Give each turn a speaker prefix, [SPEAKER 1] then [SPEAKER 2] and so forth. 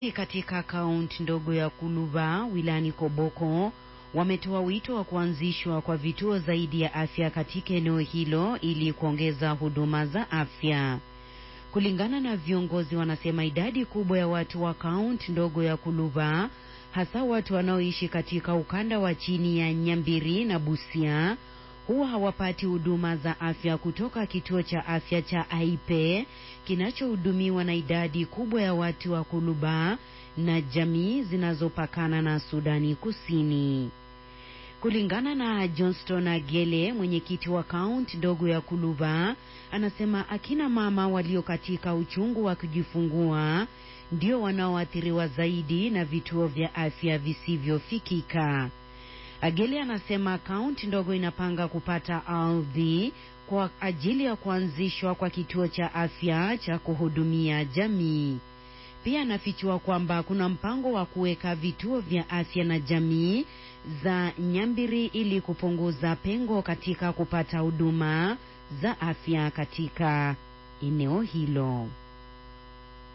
[SPEAKER 1] Katika kaunti ndogo ya Kuluba wilayani Koboko wametoa wito wa kuanzishwa kwa vituo zaidi ya afya katika eneo hilo ili kuongeza huduma za afya. Kulingana na viongozi, wanasema idadi kubwa ya watu wa kaunti ndogo ya Kuluba, hasa watu wanaoishi katika ukanda wa chini ya Nyambiri na Busia, huwa hawapati huduma za afya kutoka kituo cha afya cha Aipe kinachohudumiwa na idadi kubwa ya watu wa Kuluba na jamii zinazopakana na Sudani Kusini. Kulingana na Johnston Agele, mwenyekiti wa kaunti ndogo ya Kuluba, anasema akina mama walio katika uchungu wa kujifungua ndio wanaoathiriwa zaidi na vituo vya afya visivyofikika. Agele anasema kaunti ndogo inapanga kupata ardhi kwa ajili ya kuanzishwa kwa kituo cha afya cha kuhudumia jamii. Pia anafichua kwamba kuna mpango wa kuweka vituo vya afya na jamii za Nyambiri ili kupunguza pengo katika kupata huduma za afya katika eneo hilo.